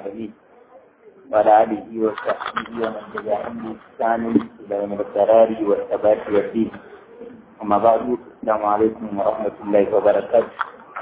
العالمين وعلى آله وصحبه ومن تبعهم بإحسان إلى يوم القرار والثبات والدين أما بعد السلام عليكم ورحمة الله وبركاته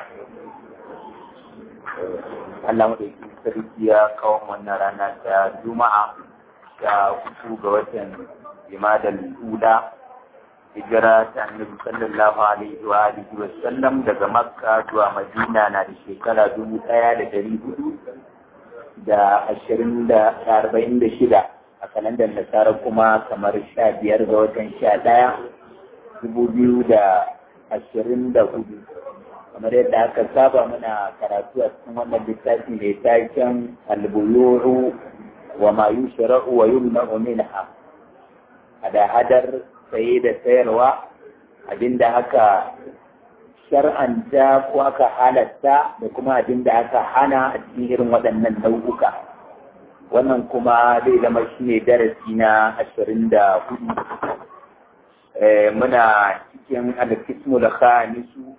Allah madaukin sarki ya kawo wannan rana ta Juma'a ta hutu ga watan Jimadal Ula hijira ta annabi sallallahu alaihi wa alihi wa sallam daga Makka zuwa Madina na da shekara dubu ɗaya da dari hudu da ashirin da arba'in da shida a kalandar nasara kuma kamar sha biyar ga watan sha ɗaya dubu biyu da ashirin da hudu kamar yadda aka saba muna karatu a cikin wannan littafi mai taken albuyuru wa ma yushra'u wa yumna'u minha hada-hadar saye da sayarwa abinda aka shar'anta ko aka halatta da kuma abinda aka hana a cikin irin waɗannan nau'uka wannan kuma zai zama shi ne darasi na ashirin da hudu muna cikin alkismul khamisu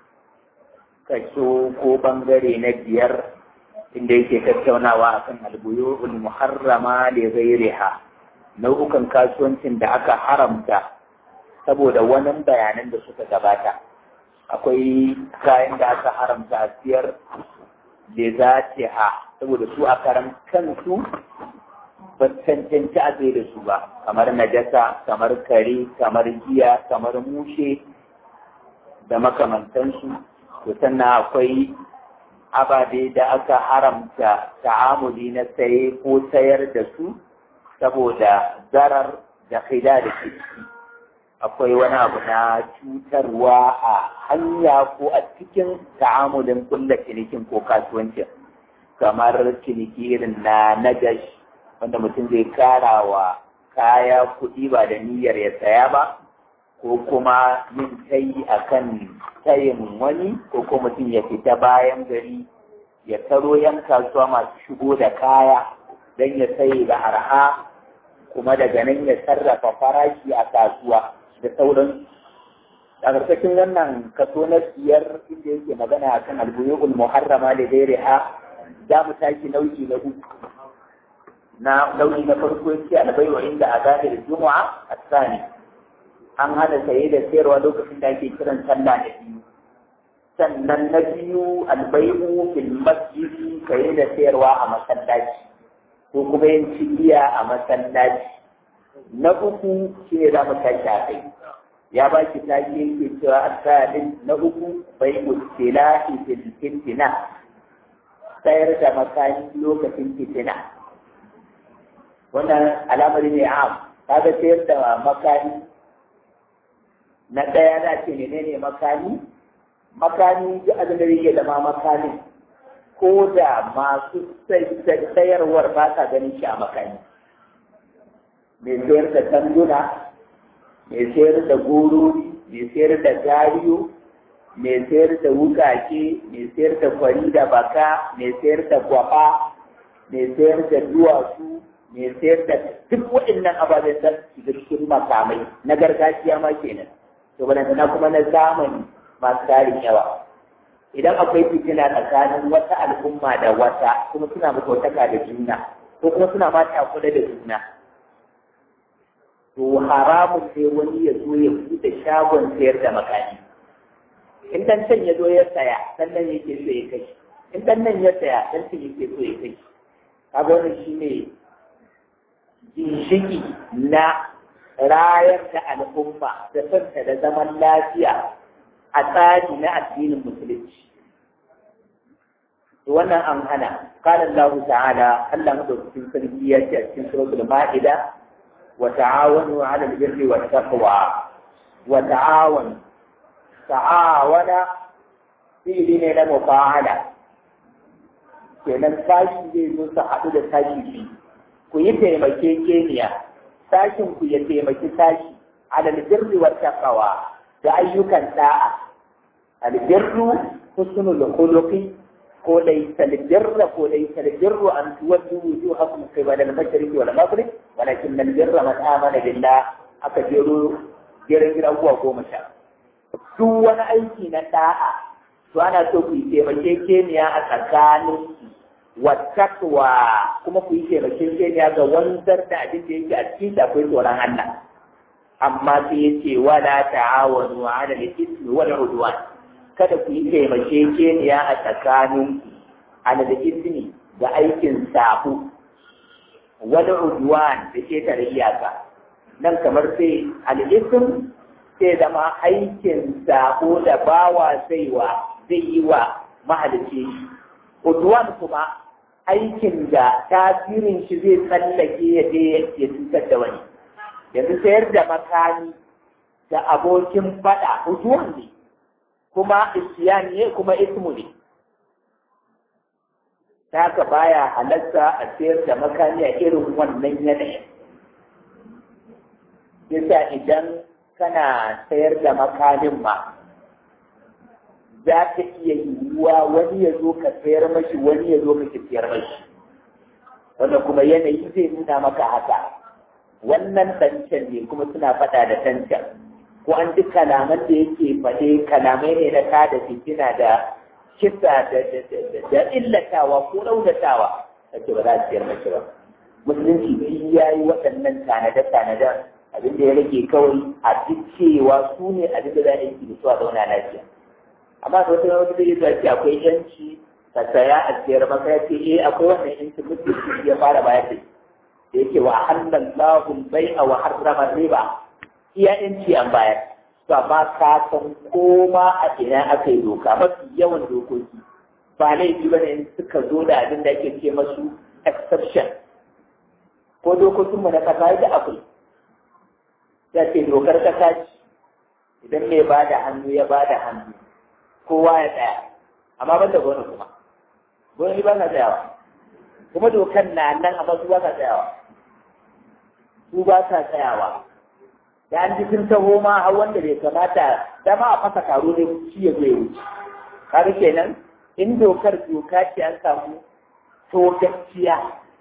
kaso ko bangare na biyar inda yake tattaunawa akan albuyul muharrama li ghairiha nau'ukan kasuwancin da aka haramta saboda wani bayanan da suka gabata akwai kayan da aka haramta a siyar da za ha saboda su a karan kansu ba cancanci a da su ba kamar najasa kamar kare kamar giya kamar mushe da makamantansu to sannan akwai ababe da aka haramta ta'amuli na saye ko sayar da su saboda zarar da khida da ke akwai wani abu na cutarwa a hanya ko a cikin ta'amulin kulla cinikin ko kasuwancin kamar ciniki irin na nagash wanda mutum zai kara wa kaya kuɗi ba da niyyar ya saya ba ko kuma yin tayi akan tayin wani ko kuma mutum ya fita bayan gari ya taro yan kasuwa masu shigo da kaya don ya saye da arha kuma daga nan ya sarrafa farashi a kasuwa da sauran a ƙarƙashin wannan kaso na biyar inda yake magana a kan albuyul muharrama da gairi ha za mu tashi nau'i na uku na nau'i na farko yake albaiwa inda a gane da juma'a a tsani an hana saye da sayarwa lokacin da ake kiran sallah da biyu sannan na biyu albai'u fil masjidi saye da sayarwa a masallaci ko kuma yin cibiya a masallaci na uku shi ne za mu tashi a kai ya ba shi tashi yake cewa asalin na uku bai mutilahi fil fitina sayar da makani lokacin fitina wannan alamari ne am kaga sayar da makani na ɗaya za ce menene makani makani duk abin da yake zama makani ko da masu sayarwar ba sa ganin shi a makani mai sayar da tanduna mai sayar da gorori mai sayar da gariyo mai sayar da wukake mai sayar da kwari da baka mai sayar da gwaba mai sayar da duwatsu mai sayar da duk waɗannan ababen da shiga cikin makamai na gargajiya ma kenan to balantana kuma na zamani masu tarin yawa idan akwai fitina tsakanin wata al'umma da wata kuma suna mutautaka da juna ko kuma suna ma takula da juna to haramun sai wani ya zo ya buɗe shagon sayar da makani in dan can ya zo ya saya dan nan yake so ya kai in dan nan ya saya dan can yake so ya kai kaga wannan shine ginshiki na rayar da al'umma da santa da zaman lafiya a tsari na addinin musulunci wannan an hana qala Allah ta'ala Allah madaukakin sarki ya ce a cikin suratul ma'ida wa ta'awanu 'ala al-birri wat taqwa wa ta'awanu ta'awana fi'li ne na mufa'ala kenan sashi zai zo su haɗu da sashi biyu ku yi taimakekeniya sashin ku ya taimaki sashi 'ala al-birri wat taqwa da ayyukan da'a al-birru husnul khuluqi ko laysa al-birra ko laysa al-birru an tuwaddu wujuhakum qibala al-mashriq wal maghrib walakin al-birra man amana billah aka jero jerin gidan abubuwa goma sha duk wani aiki na da'a to ana so ku yi taimakekeniya a tsakanin wattaqwa kuma ku yi taimakekeniya ga wanzar da abin da yake a cikin da akwai tsoron Allah amma sai ya ce wala ta'awanu 'ala al-ithmi wal 'udwan kada ku yi taimakekeniya a tsakanin 'ala al-ithmi ga aikin safu wal 'udwan da ke tare iyaka nan kamar sai al-ithm sai zama aikin sako da bawa saiwa zai yi wa mahalicci udwan kuma aikin da tasirin shi zai tsallake ya je ya cutar da wani yanzu sayar da makami da abokin fada udwan ne kuma isyan ne kuma ismu ne ta haka baya halatta a sayar da makami a irin wannan yanayin yasa idan kana sayar da makamin ma za ka iya yiwuwa wani ya zo ka sayar mashi wani ya zo ka sayar mashi wanda kuma yanayi zai nuna maka haka wannan tancan ne kuma suna faɗa da tancan ko an ji kalaman da yake faɗe kalamai ne na ta da fitina da kisa da illatawa ko raunatawa ake ba za a sayar mashi ba musulunci shi ya yi waɗannan tanade-tanaden abin da ya rage kawai a duk cewa su ne abin da za a yi da su a zauna lafiya amma da wata wata zai zuwa ce akwai yanci ka saya a siyar maka ya ce eh akwai wannan yanci mutum ya fara bayar da da yake wa halal lahul bai'a wa harrama riba iya yanci an bayar to amma ka san koma a ina aka yi doka mafi yawan dokoki ba laifi ba ne suka zo da abin da ake ce masu exception ko dokokinmu na kasa da akwai ya ce dokar kasa ce idan mai ba da hannu ya ba da hannu kowa ya tsaya amma ban da gona kuma gona ba sa tsayawa kuma dokar na nan amma su ba sa tsayawa su ba sa tsayawa da an ji sun taho ma har wanda bai kamata dama a fasa taro ne shi ya zai wuce kaga kenan in dokar doka ce an samu to gaskiya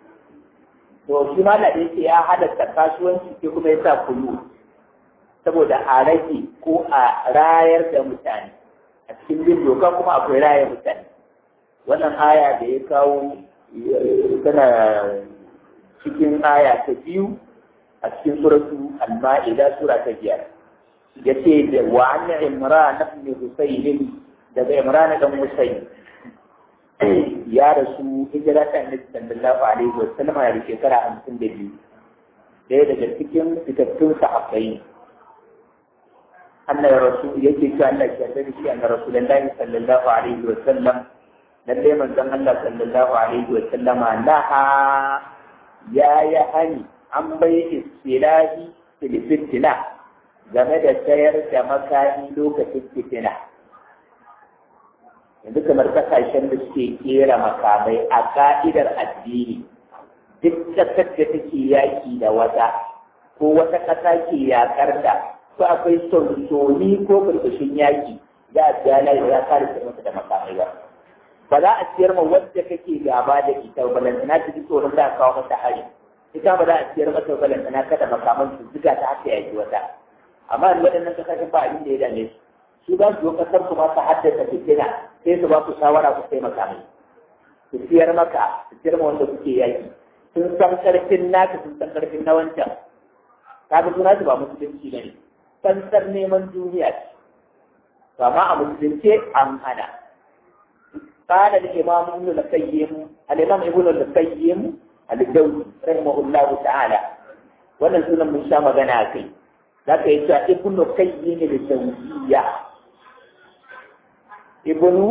to shi ma da yake ya halatta kasuwanci ke kuma ya sa kulu saboda a rage ko a rayar da mutane a cikin bin doka kuma akwai rayar mutane wannan aya da ya kawo tana cikin aya ta biyu a cikin suratu al-ma'ida sura ta biyar yace da wa an imran ibn husayn daga imran dan husayn ya rasu hijira ta annabi sallallahu alaihi wa sallam a shekara hamsin da biyu ɗaya daga cikin fitattun sahabbai annabi rasul yake cewa Allah ya yarda da shi annabi rasulullahi sallallahu alaihi wa sallam lalle manzon Allah sallallahu alaihi wa sallama naha ya ya hani an bai istilahi fil fitina game da sayar da makami lokacin fitina yanzu kamar kasashen da suke kera makamai a ka'idar addini duk ƙasar da take yaƙi da wata ko wata ƙasa ke yaƙar da ko akwai sonsoni ko burbushin yaƙi za a biya layi ba za a kare mata da makamai ba ba za a siyar ma wadda kake gaba da ita balantana ta ji tsoron za a kawo mata hari ita ba za a siyar mata balantana kada makaman su zuga ta haka yaƙi wata amma waɗannan kasashen ba abin da ya dame su su za su zo kasar su ma su haddasa fitina sai su ba ku shawara ku sai makamai su siyar maka su siyar ma wanda kuke yaki sun san karfin naka sun san karfin na wancan kaga suna su ba musulunci ne fansar neman duniya ce to amma a musulunce an hana قال الإمام ابن القيم الإمام ابن القيم الجوزي رحمه الله تعالى wannan sunan mun sha magana kai za ka yi cewa ibnu qayyim al-jawziyya ibnu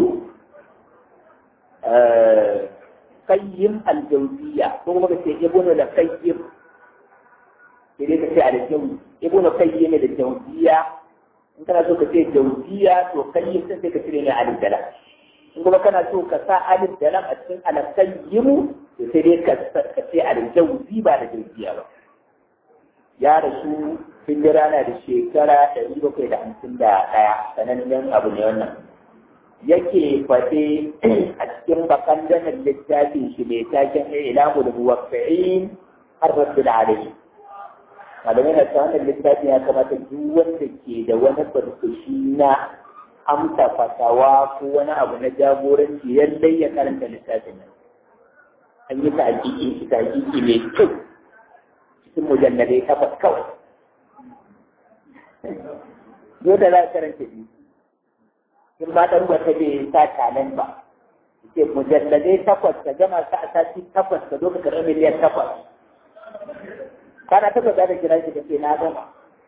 qayyim al-jawziyya ko kuma ka ce ibnu al-qayyim sai dai ka ce al-jawzi ibnu qayyim al-jawziyya in kana so ka ce jawziyya to qayyim sai ka cire ne alif da lam in kuma kana so ka sa alif da lam a cikin al-qayyim to sai dai ka ce al-jawzi ba da jawziyya ba ya rasu hijira na da shekara ɗari bakwai da hamsin da ɗaya sanannen abu ne wannan yake faɗe a cikin bakan danar littafin shi mai taken ilamu da muwaffi'in har rasu da alayhi malamai na wannan littafin ya kamata duk wanda ke da wani barkashi na amsa fatawa ko wani abu na jagoranci lallai ya karanta littafin nan an yi ta hakiki shi ta hakiki mai kyau cikin mujalladai takwas kawai yau da za a karanta biyu in ba ɗan wata bai sa tanen ba ce mujalladai takwas ka gama sa a sati takwas ka zo ka karɓi miliyan takwas kana takwas za ka kira shi da ke na gama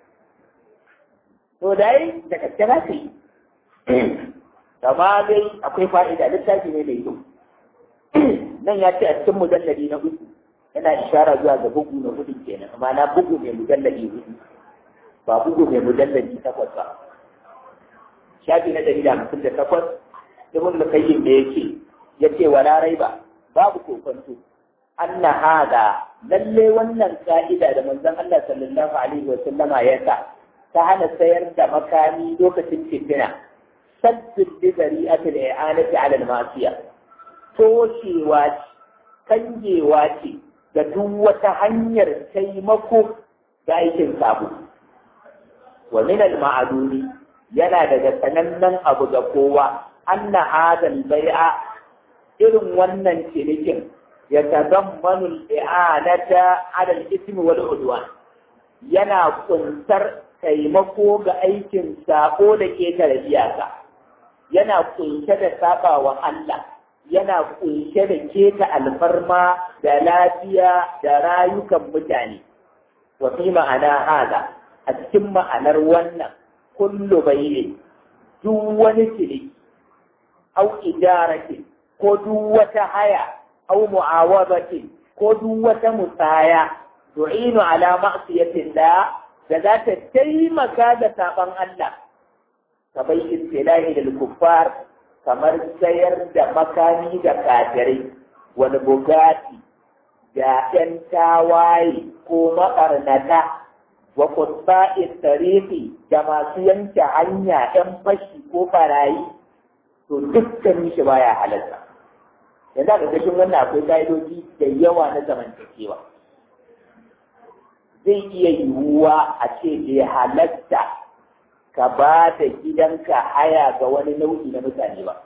to dai da gaske za ka yi amma dai akwai fa'ida littafi ne mai kyau nan ya ce a cikin mujalladi na hudu yana ishara zuwa ga bugu na hudu kenan amma na bugu mai mujalladi hudu ba bugu mai mujalladi takwas ba shafi na ɗari da hamsin da takwas ibn al-qayyim da yake yace wala raiba babu kokonto anna hada lalle wannan ka'ida da manzon Allah sallallahu alaihi wa sallama ya sa ta hana sayar da makami lokacin fitina saddin li zari'atil i'anati ala al-ma'siyah toshewa ce kangewa ce ga duk wata hanyar taimako ga aikin sabo wa min al-ma'aduni yana daga sanannen abu ga kowa anna hadal bai'a irin wannan cinikin ya tazammanu al-i'anata ala al-ismi wal udwan yana kuntar taimako ga aikin sako da ketare iyaka yana kunshe da saba wa Allah yana kunshe da keta alfarma da lafiya da rayukan mutane wa fi ma'ana hada a cikin ma'anar wannan kullu bayyin duk wani ciniki au idaratin ko duk wata haya au mu'awazatin ko duk wata musaya tu'inu ala ma'siyatillah da za ta taimaka da saban Allah ka bai istilahi da kuffar kamar sayar da makami da kafirai wani bugati da ‘yan tawaye ko maɓarnata wa kutsa'in tarihi da masu yanke hanya ‘yan fashi ko barayi to dukkan shi baya halatta yanzu a ƙarƙashin wannan akwai ƙa'idoji da yawa na zamantakewa zai iya yiwuwa a ce bai halatta ka ba da gidanka haya ga wani nau'i na mutane ba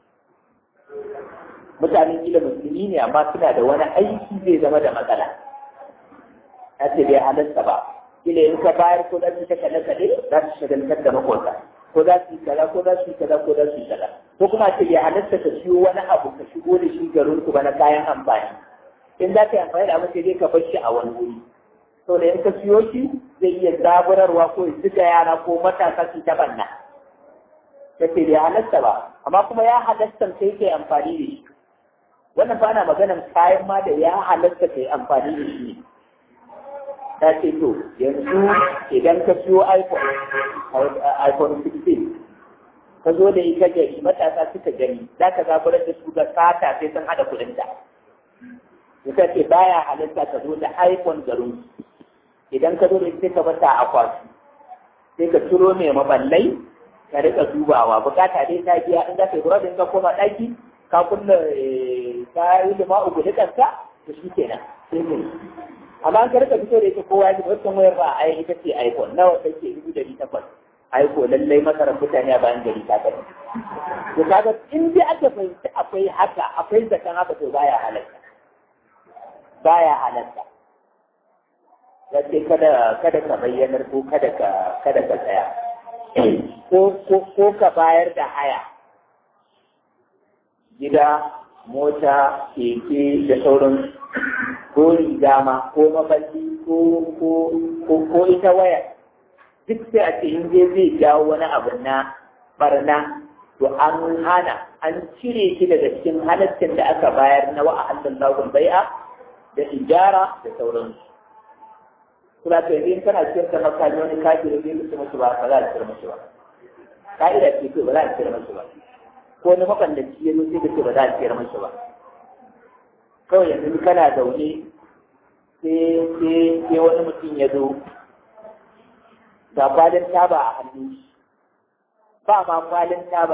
mutanen gida musulmi ne amma suna da wani aiki zai zama da matsala ya ce bai halatta ba kila in ka bayar ko za su ta kaɗe kaɗe za su shagaltar da makota ko za su yi kaza ko za su yi kaza ko za su yi kaza ko kuma ce bai halatta ka siyo wani abu ka shigo da shi garin ku ba na kayan amfani in za ka yi amfani da abin sai dai ka bar shi a wani wuri to da in ka siyo shi zai iya zaburarwa ko ya zuga yara ko matasa su ta banna ta ce bai halatta ba amma kuma ya halatta sai kai amfani da shi wannan ba na maganan kayan ma da ya halatta kai amfani da shi ne ta ce to yanzu idan ka siyo iphone iphone 16 ka zo da ita gari matasa suka gani za ka zaburar da su ga sata sai sun hada kudinta ta ce baya halatta ka zo da iphone garin idan ka zo da ita ka bata a kwasu sai ka ciro mai maballai ka rika dubawa bukata dai ta biya in za ka yi burabin ka koma ɗaki ka kunna ka yi lima uku da kanka to shi kenan sai ne amma an ka rika fito da ita kowa ya ji wancan wayar ba a ita ce iphone nawa take dubu dari takwas aiko lallai masarar mutane a bayan gari ta kai to kaga in dai aka fahimci akwai haka akwai zakan haka to baya halatta baya halatta ya ce kada kada ka bayyanar ko kada ka kada ka tsaya ko ko ka bayar da haya gida mota keke da sauran ko riga ma ko maballi ko ko ko ita waya duk sai a ce in je zai jawo wani abu na barna to an hana an cire shi daga cikin halaccin da aka bayar na wa'ahalin lagun bai'a da ijara da sauransu kuma to yanzu in kana ciyar da makami wani kafiri zai mutu musu ba ba za a ciyar musu ba ka'ida ce ko ba za a ciyar musu ba ko wani mabandaci ya zo sai ka ce ba za a ciyar musu ba kawai yanzu kana zaune sai sai sai wani mutum ya zo ga kwalin taba a hannun shi ba ma kwalin taba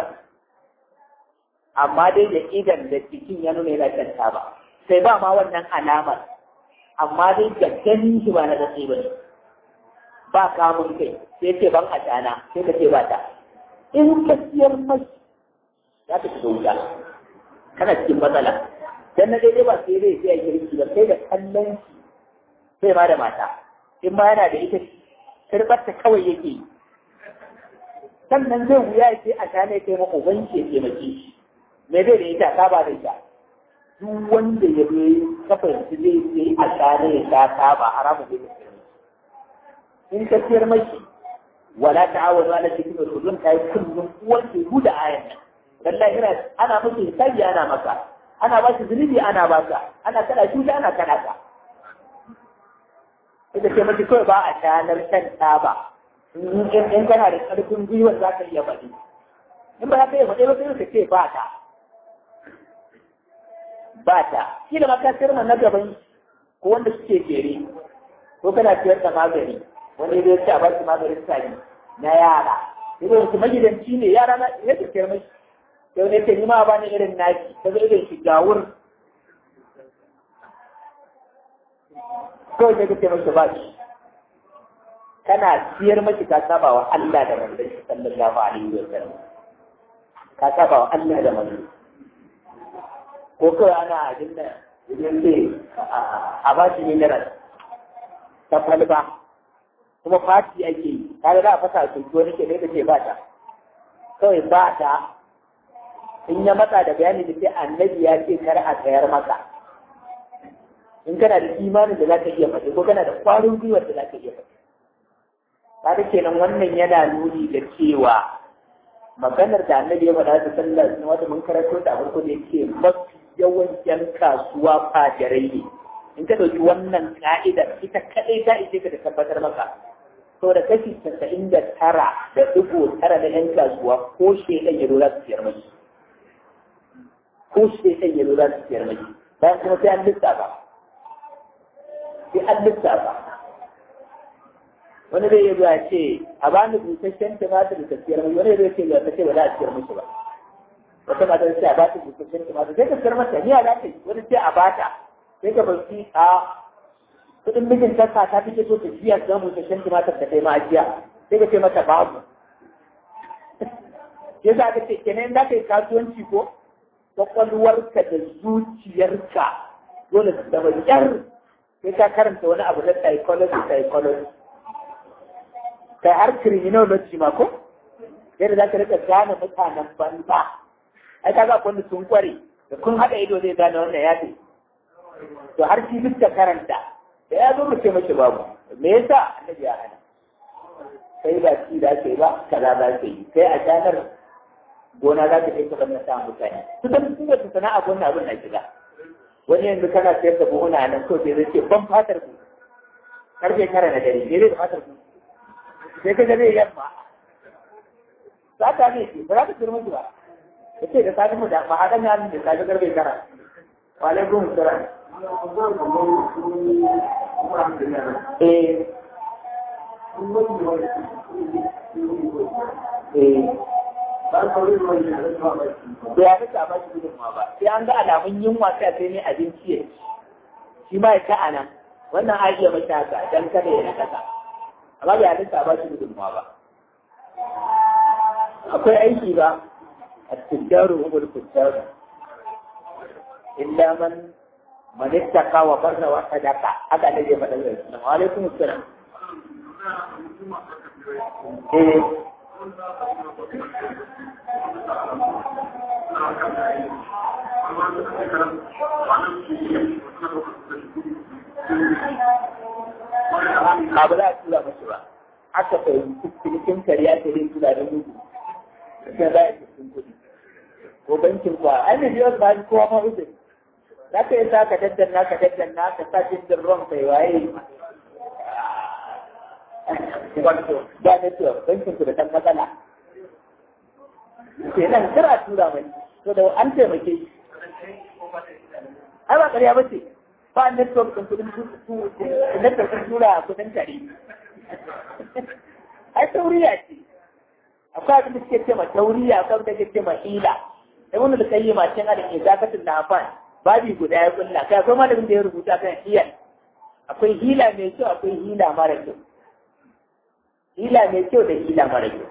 amma dai da idan da cikin ya nuna yana kan taba sai ba ma wannan alamar amma dai da ganin shi ba na da ba ne ba kamun kai sai ce ban a dana sai ka ce ba ta in ka siyar mashi za ka shiga wuta kana cikin matsala dan na daidai ba sai zai sai girki ba sai da kallon shi sai ma da mata in ma yana da ita karɓar ta kawai yake yi sannan zai wuya ya ce a ta ne kai mako ban ke taimake shi me zai da ita ta ba da ita duk wanda ya zo kafa yanzu zai sai a ta ne ya ta ta ba haramu zai da in ka siyar mashi wala ta'awadu ala dhikri wal udwan kai kullum uwan ke huda ayan nan dan lahira ana miki hisabi ana maka ana ba shi zunubi ana ba ka ana kada shi ana kada ka ita ce mace kawai ba a shanar shan taba in kana da ƙarfin gwiwar za ka iya faɗi in ba za ka iya faɗi ba sai ka ce ba ta ba ta shi da maka sirma na gaban ko wanda suke jere ko kana siyar da magani wani zai ce a ba shi maganin sani na yara idan su magidanci ne yara na ya ce siyar mashi yau ne ce ni ma ba ni irin naki ta zo irin shi gawur kawai sai ka ce masa ba shi kana siyar mashi ka saba wa Allah da manzon shi sallallahu alaihi wa sallam ka saba wa Allah da manzon ko kawai ana abin da idan ce a ba shi mineral ta falba kuma fati ake yi kaga za a fasa su ko nake ne ce ba ta kawai ba ta in ya matsa da bayani da sai annabi ya ce kar a tsayar maka in kana da imanin da za ka iya faɗi ko kana da ƙwarin gwiwar da za ka iya faɗi kaga kenan wannan yana nuni da cewa maganar da annabi ya faɗa da sallar na wata mun karanto da farko da yake mafi yawan yan kasuwa fajirai ne in ka ɗauki wannan ka'idar ita kaɗai ta ishe ka da tabbatar maka to da kashi casa'in da tara da ɗigo tara na yan kasuwa ko shekan ya za su siyar mai ko shekan ya za su siyar mai bayan kuma sai an lissafa sai an lissafa wani zai yi zuwa ce a ba ni busasshen tumatir da siyar mai wani zai ce ga ta ce ba za a siyar musu ba wata mata ce a ba ta busasshen tumatir sai ka siyar mata ni a za ta yi wani ce a ba ta sai ka bar a kudin mijin ta sa ta fice so ta jiya ga busasshen tumatir da kai ma ajiya sai ka ce mata babu ya za ka ce kenan za ka yi kasuwanci ko kwakwalwarka da zuciyarka dole su zama yar sai ka karanta wani abu na psychology psychology kai har criminology ma ko yadda za ka rika gane mutanen banza ai ka ga wanda sun kware da kun haɗa ido zai gane wannan ya ce to har shi duk da karanta da ya zo mu ce mashi babu me yasa annabi ya hana sai ba shi da ke ba kaza za ka yi sai a shanar gona za ka kai ka banna sa mutane su da su da sana'a gona abin na shiga wani yanzu kana sayar da buhuna nan ko sai zai ce ban fatar ku karfe kara na dare ne da fatar ku sai ka ga zai yamma za ta ne ce ba za ta turmi ba ya ce da safi mu da ba haɗa ne hannun da safi karfe kara wa alaikum salam eh eh da ya fi ba shi gudunmawa ba sai an ga alamun yunwa sai sai ne abinci ya ci shi ma ya ta a nan wannan a iya mashi haka dan kada ya nakasa amma bai halitta ba shi gudunmawa ba akwai aiki ba a tujjaru umar tujjaru illa man man ittaka wa barra wa sadaqa haka ne zai faɗa zai wa alaikum assalam eh ba ba za a tura mashi ba aka fahimci cikin kariya ta yin tura da mutu sai za a yi cikin kuɗi ko bankin kwa an da biyar ba kowa ma wuce za ka yi sa ka daddanna ka daddanna ka sa cikin ruwan kai waye ba ne to bankin ku da ɗan matsala ke nan kar a tura mai to da an taimake shi ai ba ƙarya ba ce ba network ɗin kudin network ɗin tura kudin tare ai tauriya ce akwai abin da suke ce ma tauriya akwai abin da suke ce ma hila da wani da kai ma cin adam ke zakatin na afan babi guda ya kulla kai akwai malamin da ya rubuta kan hiyal akwai hila mai kyau akwai hila mara kyau hila mai kyau da hila mara kyau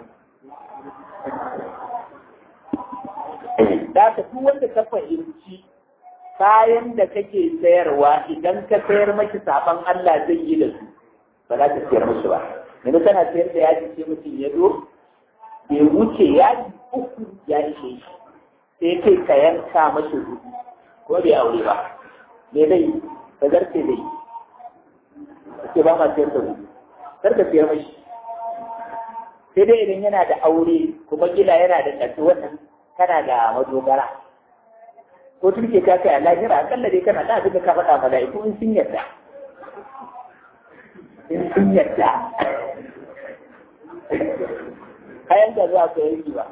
da ka duk wanda ka fahimci kayan da kake sayarwa idan ka sayar maki saban Allah zai yi da su ba za ka sayar musu ba yanzu kana sayar da yaji sai mutum ya zo bai wuce yaji uku ya ishe shi sai kai ka yanka mashi hudu ko bai aure ba me zai ka zarce zai ce ba ma sayar da hudu kar ka sayar mashi sai dai idan yana da aure kuma gila yana da ƙarfi wannan kana da madogara ko turke ka kai a lahira akalla dai kana da abin da ka faɗa mala'iku in sun yarda in sun yarda kayan da zuwa ka yi ba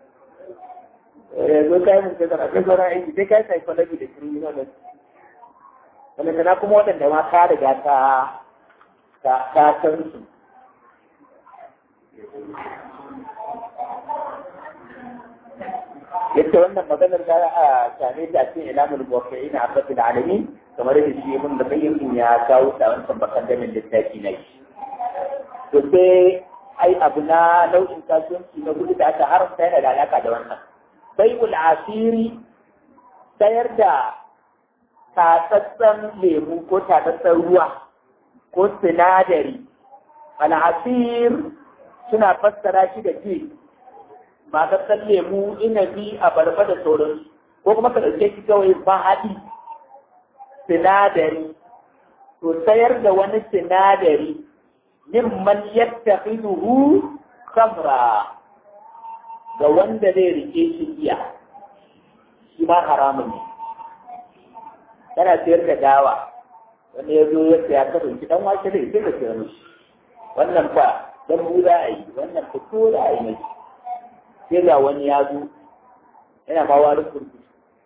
yanzu kayan mun kai zara kai sauran aiki sai kai psychology da criminology wanda tana kuma waɗanda ma ka riga ta ka san su yadda wannan maganar da a same ta cikin ilamul muwaffi'in a rabbil alamin kamar da shi ibn da bayyin ya kawo ta wancan bakaddamin littafi na shi to sai ai abu na nau'in kasuwanci na gudu da aka haramta yana da alaka da wannan bai'ul asiri sayar da tatsatsen lemu ko tatsatsen ruwa ko sinadari al'asir suna fassara shi da ke matsatsen lemu inabi a barba da sauransu ko kuma ka ɗauke shi kawai haɗi sinadari to sayar da wani sinadari mimman yattakhiduhu khamra ga wanda zai rike shi giya shi ma haramun ne kana sayar da dawa wanda ya zo ya saya ka dauki dan wake da sai ka sayar mishi wannan fa dan mu za a yi wannan fito za a yi mai sai ga wani ya zo yana ma wani kurkutu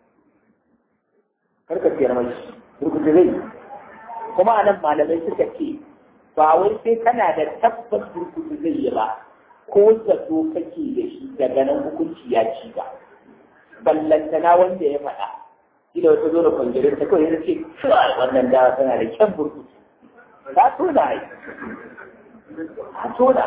karka sayar mashi kurkutu zai kuma anan malamai suka ce ba wai sai kana da tabbas kurkutu zai yi ba ko zato kake da shi daga nan hukunci ya ci ba ballantana wanda ya faɗa shi da wata zo da kwangirin ta kawai ya ce kawai wannan dawa tana da kyan burkutu ta tona ai ta tona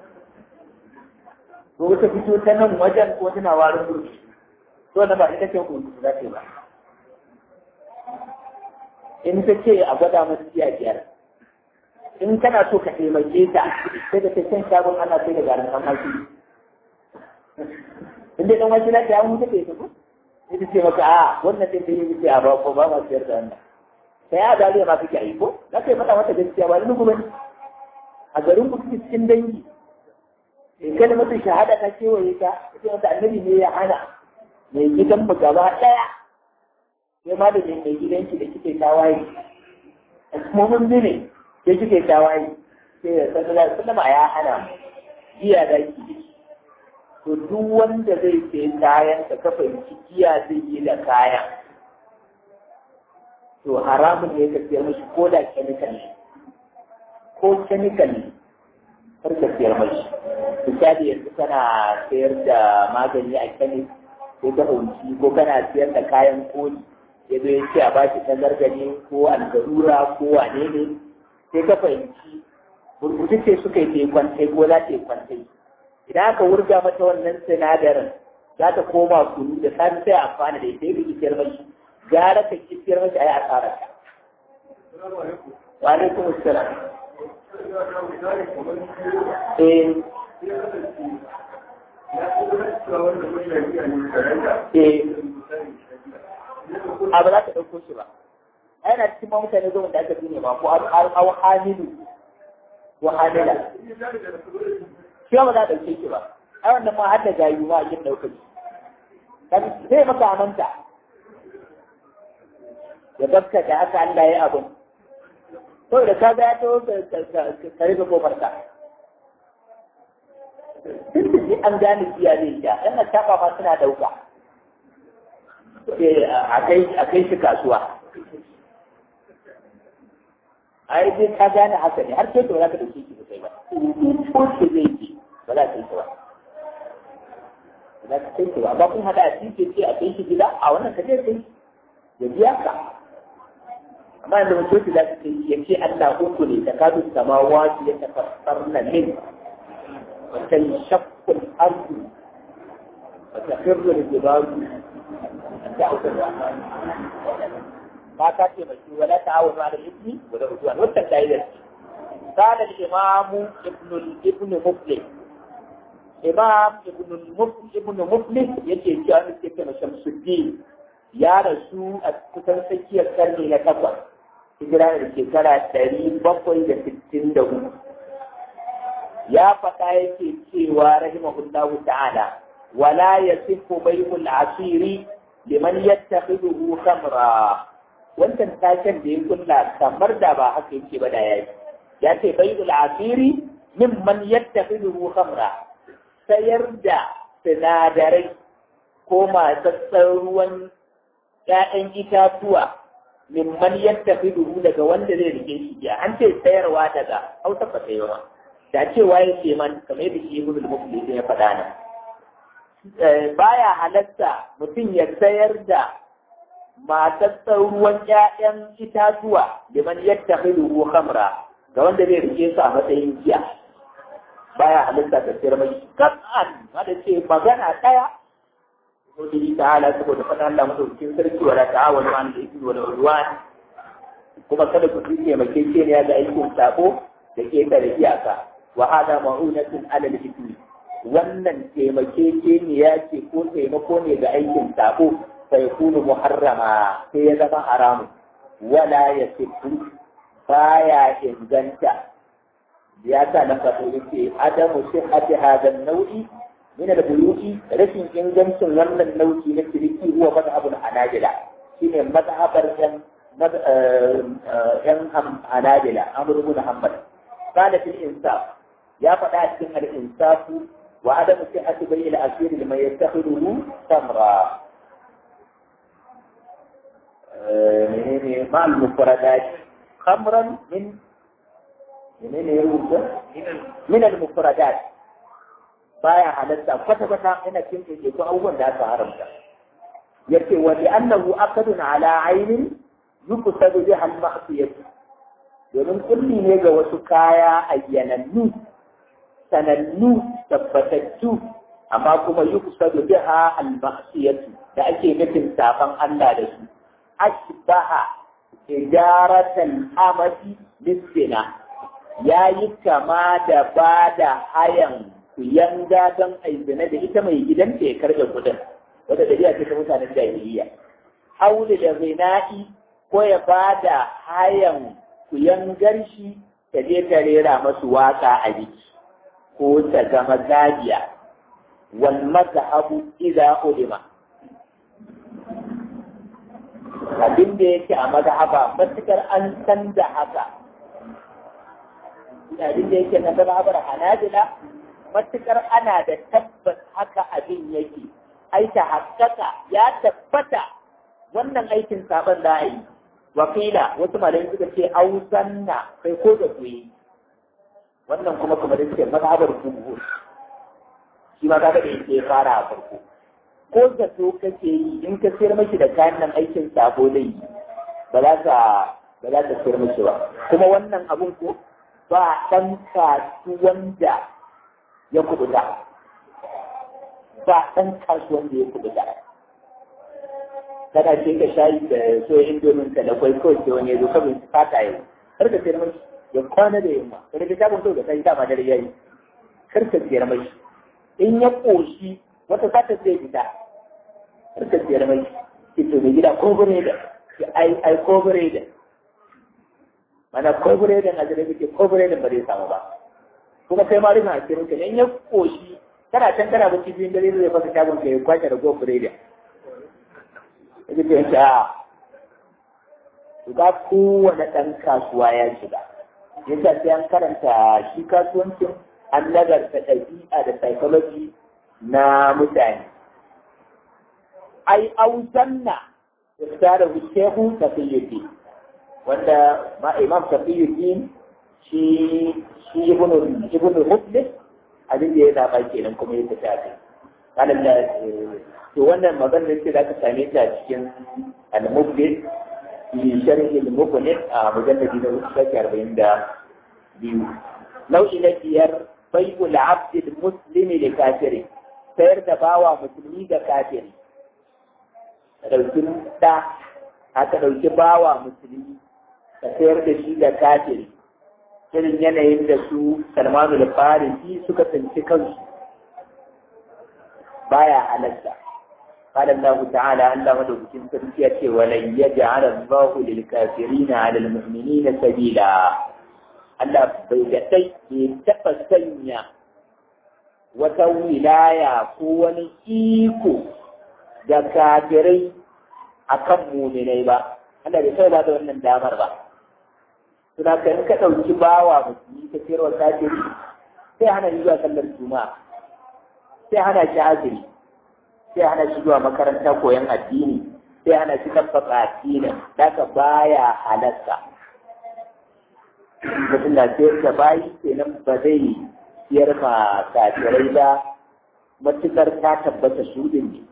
ko wata fito ta nan wajen ko tana warin burkutu to na ba ita ce burkutu za ta yi ba in ta ce a gwada masu siya biyar in kana so ka taimake ta sai da can shagon ana sai da garin kan maki in dai dan wani na ta mutu ta ko sai ta ce maka a wannan din da yi ce a ba ko ba ma siyar da wannan sai ya daliya ma kake yi ko za ka yi mata mata gaskiya ba ni kuma a garin ku kike cikin dangi in kada mutum shahada ta kewaye ka sai wata annabi ne ya hana mai gidan mu gaba daya sai ma da mai gidanki da kike tawaye kuma mun ne sai kike tawaye sai ya sallallahu alaihi wasallam ya hana mu giya da ki to duk wanda zai sai kayan ka ka fahimci giya zai yi da kayan to haramun ne ka siyar mashi ko da chemical ne ko chemical ne kar ka siyar mashi misali yanzu kana sayar da magani a kemis sai ka fahimci ko kana siyar da kayan koli ya zo ya ce a bashi tangargane ko algarura ko wane ne sai ka fahimci burbutu ce suka yi kwantai ko za ta yi kwantai idan aka wurga mata wannan sinadarin za ta koma kunu da sami sai amfana da ita yi kiciyar mashi gara ka kiciyar mashi a yi asarar ta. Wa alaikum assalam. Eh. Eh. A ba za ka ɗauko shi ba. yana cikin ma mutane zuwa da aka dune ba ko au hamilu ko hamila shi ba za a ɗauke shi ba ai wannan ma har da gayu ma yin ɗaukar shi zai maka amanta ya gaska da haka Allah ya abin to da ka ga ya to ka rufe kofar ka duk da an gane siya zai sha ɗan na taɓa ma suna ɗauka a kai shi kasuwa ai dai ka gane haka ne har sai to za ka dauke shi sai ba in ko ce zai ji ba za ka yi ba ba za ka kai ba amma kun hada a cikin ce a kai shi gida a wannan ka je kai ya biya ka amma yanzu mutum za ka kai ya ce Allah uku ne da kadu samawati ya tafassarna min wa tanshaqqu al-ardu wa tafirru al-jibalu da'u ar-rahman ba ka ce mai wala ta'awunu ala al-ithmi wa la udwan wannan kaidar ce قال الإمام ابن ابن مفلح إمام ابن المفلح ابن مفلح يجي جامع كما شمس الدين يا رسول أتكتن سكي الكرني لكبر hijira da shekara ɗari bakwai da sittin da hudu ya faɗa yake cewa rahimahullahu ta'ala wala yasifu bai'ul asiri liman yattakhidhu khamra wannan taken da ya kulla kamar da ba haka yake ba da yayi ya ce bai'ul asiri mimman yattakhidhu khamra sayar da sinadarai ko matsatsan ruwan ‘ya'yan itatuwa mimman yattakhidhu daga wanda zai rike shi ya an ce sayarwa daga hausa ba sayarwa da cewa ya ce man kamar yadda shi ibn al-muflis ya faɗa nan baya halatta mutum ya sayar da matsatsan ruwan ‘ya'yan itatuwa liman yattakhidhu khamra ga wanda zai rike su a matsayin giya baya halitta ta sayar mai kas'an wanda ce magana ɗaya Nudi ta'ala saboda faɗa Allah madaukakin sarki wala ta'awanu an da ismi wala udwan kuma kada ku tuke makekeniya ga aikin sako da ke da iyaka wa hada ma'unatun ala al-ithmi wannan taimakekeniya ce ko taimako ne ga aikin sako sai kunu muharrama sai ya zama haramu wala yasifu baya inganta ya sa na faɗo yake adamu sihhati hadha an-naw'i min al-buyuti rashin ingancin wannan nau'i na ciniki huwa madhhabul hanabila shine madhhabar yan yan hanabila amr ibn hanbal qala fil insaf ya faɗa a cikin al-insaf wa adamu sihhati bai al-asir liman yattakhiduhu samra menene ma al-mufradat khamran min menene ya rubuta min al-mufradat baya halatta kwata kwata ina cin ke ko abubuwan da aka haramta yace wa li annahu aqdun ala aynin yuqsadu biha al-ma'siyah domin kulli ne ga wasu kaya ayyanannu sanannu tabbatattu amma kuma yuqsadu biha al-ma'siyah da ake nufin safan Allah da su ashbaha ijaratan amati bisina ya yi kama da ba da hayan yanga don aizina da ita mai gidanta ya karɓe kudin wadda da ce ta mutanen jahiliya hauli da zina'i ko ya ba da hayan kuyangar shi ta je ta rera masu waka a jiki ko ta zama gajiya wal mazhabu idza ulima abin da yake a mazhaba matukar an san da haka abin da yake na mazhabar hanabila matukar ana da tabbas haka abin yake aika hakkaka ya tabbata wannan aikin saban da yi wakila wasu malamai suka ce ausanna kai ko da kuyi wannan kuma kuma da suke mazhabar jumhur shi ma kaga da yake fara a farko ko da so kake yi in ka sayar maki da kayan nan aikin sabo zai yi ba za ka ba za ka sayar maki ba kuma wannan abun ko ba ɗan kasuwan da ya kubuta ba ɗan kasuwan da ya kubuta kana ce ka shayi da so indomin ka da kwai kawai sai wani ya zo kabin su fata yau kar ka sayar maki ya kwana da yamma ka rage shagon kawai da sai dama dare yayi kar ka sayar maki in ya ƙoshi wata sata zai fita harkar siyar mai ito mai gida ko bure da ai ai ko bure da mana ko bure da na da muke ko bure da ba zai samu ba kuma kai ma rina a cikin ka in ya ƙoshi kana can kana bacci biyun dare zai fasa shagon ka ya kwace da go bure da yake ce yanke a ga kowane ɗan kasuwa ya shiga yasa sai an karanta shi kasuwancin an nagarta ɗabi'a da psychology na mutane. Ai, auzanna da da shehu tafiyuddin wanda ma imam tafiyuddin shi shi ibnu ibnu muflis abin da ya zaba kenan kuma ya tafi a kai da to wannan maganar ce za ka same ta cikin al-muflis fi sharhi al-muflis a mujalladi na uku shafi arba'in da biyu nau'i na biyar bai'ul abdil muslimi da kafiri sayar da bawa musulmi ga kafiri ɗauki ɗa aka ɗauki bawa musulmi ka sayar da shi ga kafiri irin yanayin da su salmanu da farisi suka tsinci kansu baya halatta قال الله تعالى الله مدوكين سرسية ولن يجعل الله للكافرين على المؤمنين سبيلا الله بيدتي يتفسنيا وتولايا قوة إيكو da kafirai akan muminai ba Allah bai sai ba da wannan damar ba suna kan ka ɗauki bawa musulmi ka sayarwa kafiri sai hana shi zuwa sallar juma'a sai hana shi azumi sai hana shi zuwa makaranta koyon addini sai hana shi tabbaka addinin daga baya halatta mutum na sayar da bayi kenan ba zai siyar ma kafirai ba matukar ta tabbata su din ne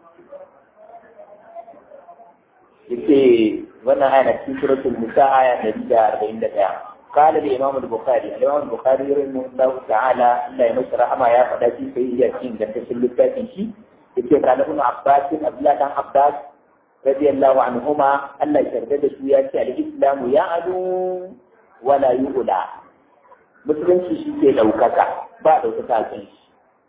yake wannan aya na cikin suratul nisa aya ɗari da arba'in da ɗaya قال الإمام البخاري الإمام البخاري رحمه الله تعالى لا يمس رحمة يا فداتي في ياسين ده تسلل شيء yake قال ابن عباس عبد الله بن عباس رضي الله عنهما الله يشهد su ya ce al-islam ya adu wala yu'la musulunci shi ke daukaka ba daukaka kan shi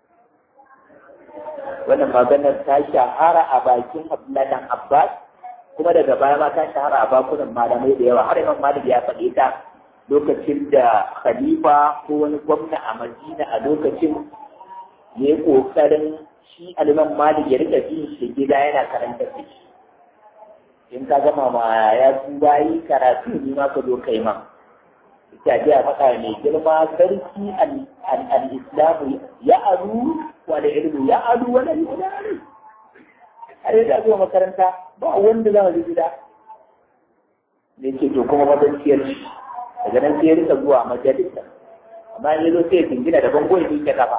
wannan maganar ta shahara a bakin Abdullahi dan Abbas kuma daga baya ma ta shahara a bakunan malamai da yawa har Imam Malik ya faɗi ta lokacin da khalifa ko wani gwamna a Madina a lokacin ya yi ƙoƙarin shi aliman malik ya rika bin shi gida yana karanta da shi in ka gama ma ya tuba yi karatu ni ma ka zo kai ma ita ji a faɗa mai girma sarki al-islamu ya aru wa da ilmu ya aru wa da ilmu har yadda zuwa makaranta ba wanda za mu gida ne ce to kuma mazanciyar shi daga nan sai ya rika zuwa majalisa amma yanzu sai ya jingina da bango ya ke kafa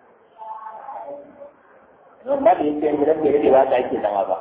don ba da yin sayar gidan da yake ba ka ake zama ba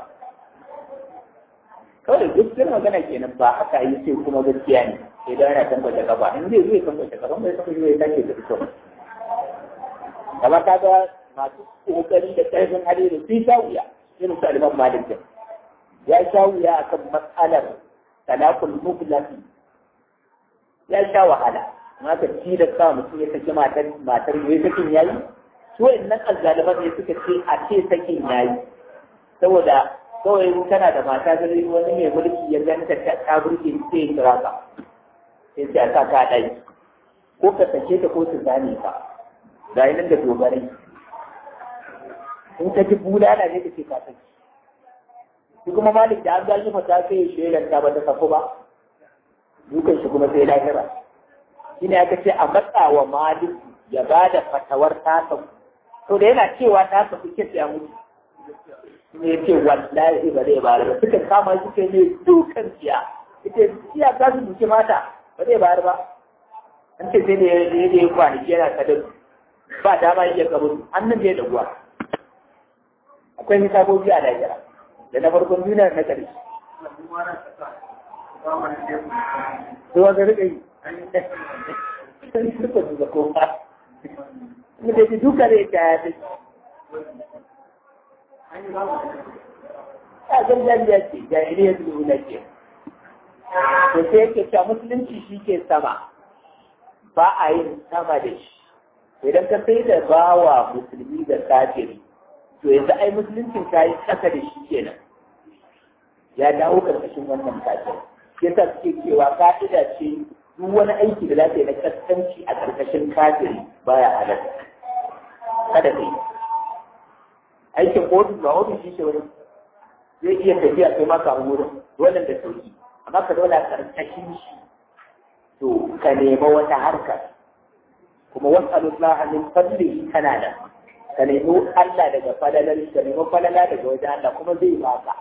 kawai gaskiyar magana kenan ba haka yi sai kuma gaskiya ne sai da yana tambace kafa in zai zai tambace kafa bai tambace zai tashi da fito gaba ta ga masu kokari da karfin hali da sun sha wuya irin su aliman malik ya sha wuya akan matsalar talakul muflasi ya sha wahala amma ka ci da sa mutum ya saki matar matar ya sakin yayi su nan azzaliman ne suka ce a ce sakin yayi saboda kawai kana da mata da wani mai mulki ya ganta ta ta burge sai ya kira ka sai sai a sa ka dai ko ka sake ta ko su zane ka ga nan da dogarai in ka ji bulala ne ka ce ka saki shi kuma malik da an gaji mata sai ya shelar ta ba ta sako ba dukan shi kuma sai lahira shi ne aka ce a matsawa malik ya ba da fatawar tasa to da yana cewa tasa kuke ya mutu ne ya ce wallahi ba zai bayar ba suka kama shi kai ne dukan siya ita siya za su duke mata ba zai bayar ba an ce sai da ya yi kwanaki yana kadar ba dama yake kabur annan da ya daguwa akwai hisabobi a lahira da na farkon duniya na ƙarshe Ruwa ga riƙa yi. Sun suka duka kowa. Mutum ji duka zai ta ya fi. Ya zan jami'a ce, jahiliya su na ke. To sai yake cewa musulunci shi ke sama, ba a yin sama da shi. Idan ka sai da bawa musulmi da kafiri, to yanzu ai musuluncin ka yi ƙasa da shi kenan. Ya dawo karkashin wannan kafiri. yasa suke cewa ka'ida ce duk wani aiki da za ta yi na kaskanci a ƙarƙashin kafiri baya halatta kada ka yi aikin ofis ba ofis shi wani zai iya tafiya kai maka a wurin wannan da sauki amma ka zauna ƙarƙashin shi to ka nema wata harkar kuma wasu alullah min fadlihi kana da ka nemi Allah daga falalar ka nemi falala daga wajen Allah kuma zai baka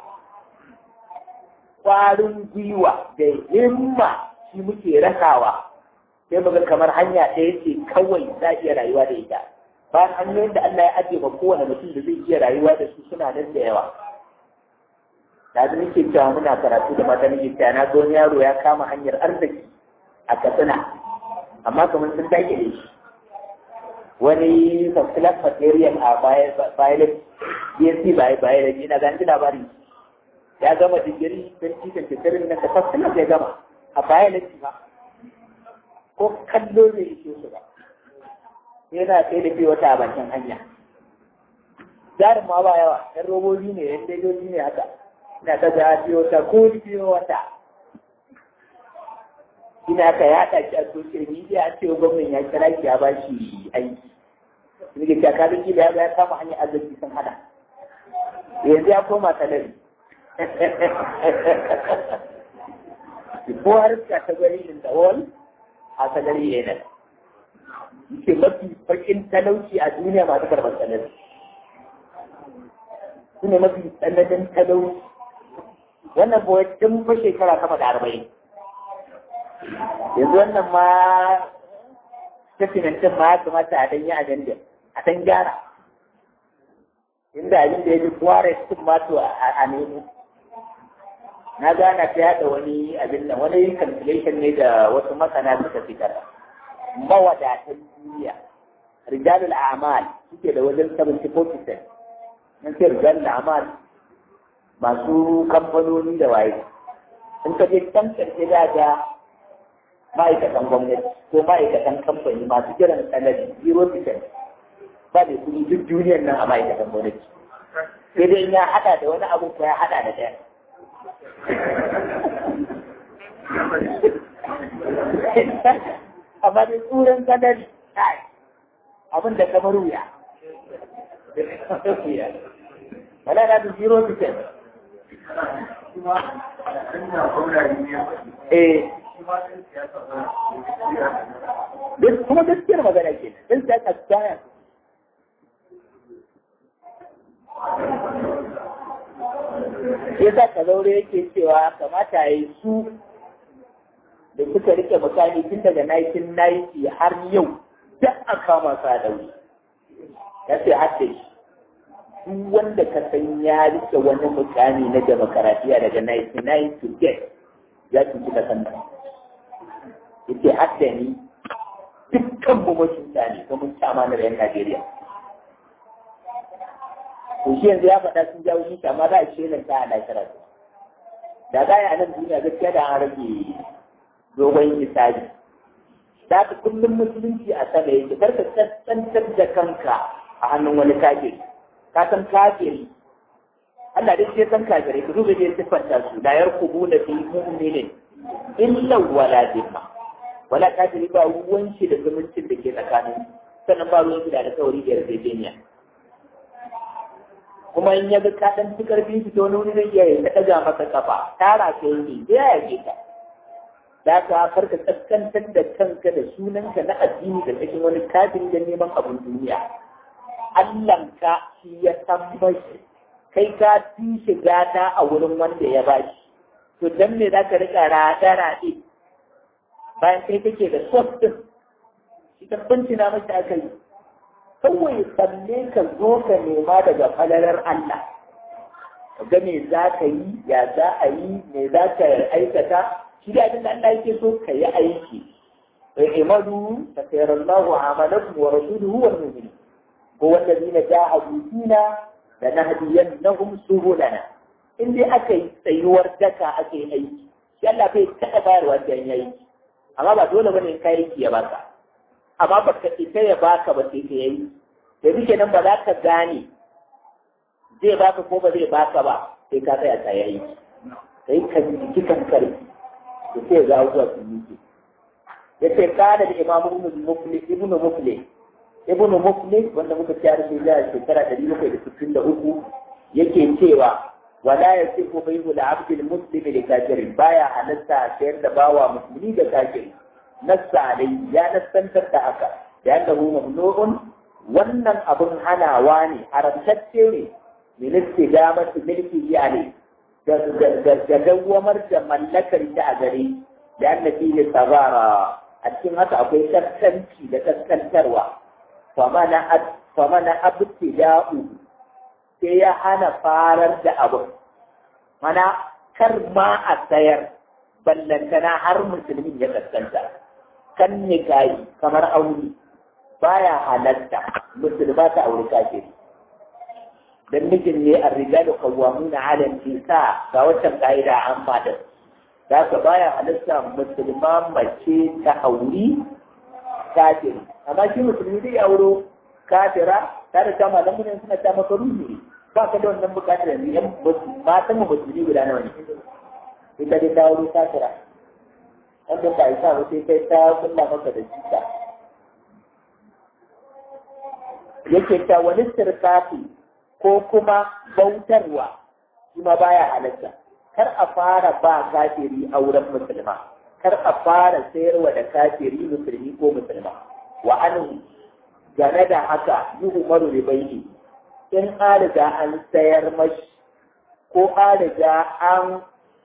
kwarin gwiwa da himma shi muke rasawa sai muga kamar hanya ɗaya ce kawai za iya rayuwa da ita ba hanyoyin da Allah ya ajiye ba kowane mutum da zai iya rayuwa da su suna nan da yawa da su nake cewa muna karatu da mata nake cewa na ga wani yaro ya kama hanyar arziki a katsina amma kamar sun dake da shi wani first material a bayan BSc biology na ganin labarin ya gama digiri don cikin shekarun na kafar suna ya gama a baya na ba ko kallo ne ishe su ba yana sai da fiye wata a bakin hanya jarin ma ba yawa yan robobi ne yan daidai ne haka ina ta da fiye wata ko fiye wata ina ka yaɗa shi a social media a cewa gwamnan ya kira shi ya ba shi aiki ni ke kakarin gida ya kama hanyar arziki sun hada yanzu ya koma salari ko har category in the world a salari ne nan yake mafi bakin talauci a duniya masu karɓar salari su ne mafi tsananin talauci wannan kuwa tun fa shekara sama da arba'in yanzu wannan ma tafinantin ma ya kamata a danyi ajandar a dan gyara inda abin da ya ji kware sun mato a nemo na gana ta yada wani abin nan wani calculation ne da wasu masana suka fitar mawadatan duniya rijalul a'mal suke da wajen 74% nan ce rijalul a'mal masu kamfanoni da waye in ka je can karshe da ga ma'aikatan gwamnati ko ma'aikatan kamfani masu jiran sanadi 0% ba da kuɗi duk duniyar nan a ma'aikatan gwamnati sai dai ya haɗa da wani abu ko ya haɗa da ɗaya amma dai tsuran kadari abin da kamar wuya wala na da zero percent eh kuma gaskiyar magana ke nan sai ka tsaya ya sa ka zaure yake cewa kamata ya yi su da suka rike mutane tun daga 1990 har yau duk a kama su a daure ya ce hadda shi duk wanda ka san ya rike wani mutane na demokaratiya daga 1990 to get ya cuci ka san ya ce hadda ni dukkan mu mutunta ne kuma mun ci amanar 'yan Najeriya. to shi yanzu ya faɗa sun jawo shi amma za a shelar ta a lafiya da za a nan duniya gaskiya da an rage dogon misali da ka kullum musulunci a sama yake karka tsantsantar da kanka a hannun wani kafiri ka san kafiri Allah dai sai san kafirai ka duba dai siffanta su la yarkubu na fi mu'minin illa wala dhimma wala kafiri ba ruwan shi da zumuncin da ke tsakanin sannan ba ruwan shi da alƙawari da yarjejeniya kuma in ya ga ka dan fi karfin shi to wani wuri zai iya ya daga maka kafa tara ka yi ya yage ka da ka farka kaskantar da kanka da sunanka na addini da cikin wani kafin da neman abin duniya Allahnka shi ya san mashi kai ka fi shiga ta a wurin wanda ya bashi to dan me za ka rika raɗe-raɗe bayan kai kake da sos ɗin shi ta bincina mashi aka yi kawai tsalle ka zo ka nema daga falalar Allah ga me za ka yi ya za a yi me za ka aikata shi da abin da Allah yake so ka yi aiki imadu ta sayar Allah amalakum wa rasuluhu wal mu'minin ko wallazina jahadu fina da nahdiyannahum subulana in dai aka yi tsayuwar daka aka yi aiki shi Allah bai taɓa bayarwa da yayi amma ba dole bane kai aiki ya baka amma ba ka ita ya baka ba sai ka yi da duke nan ba za ka gane zai baka ko ba zai baka ba sai ka tsaya ta yayi sai ka jiki kan karfi da sai ga abubuwa su yi ya ce kana da imamu ibnu mufli ibnu mufli ibnu mufli wanda muka ci harshe da shekara ɗari bakwai da sittin da uku yake cewa wala ya ce ko bai da abdul muslimi da kafirin baya halatta sayar da bawa musulmi da kafirin nassa alai ya nassantar da haka da annahu mamnu'un wannan abun hanawa ne haramtacce ne min istighamati milki ali da da dawamar da mallakar ta a gare da annabi ne sabara a cikin haka akwai kaskanci da kaskantarwa famana famana abtida'u sai ya hana farar da abu mana kar ma a sayar ballantana har musulmin ya kaskanta kan nikayi kamar aure baya halatta musulma ta aure kafiri dan mijin ne ar-rijalu qawwamuna 'ala an-nisa ga waccan kaida an fada da ka baya halitta musulma mace ta auri kafiri amma shi musulmi zai auro kafira ta da kama da mun suna ta maka ruhi ba ka da wannan bukatar yanzu yan matan mu musulmi guda nawa ne ita dai ta auro kafira wanda ba isa ba sai kai ta kulla maka da jita yake ta wani sirkafi ko kuma bautarwa shi ma baya halatta kar a fara ba kafiri auren musulma kar a fara sayarwa da kafiri musulmi ko musulma wa an game da haka yi umaru da bai in an an sayar mashi ko an riga an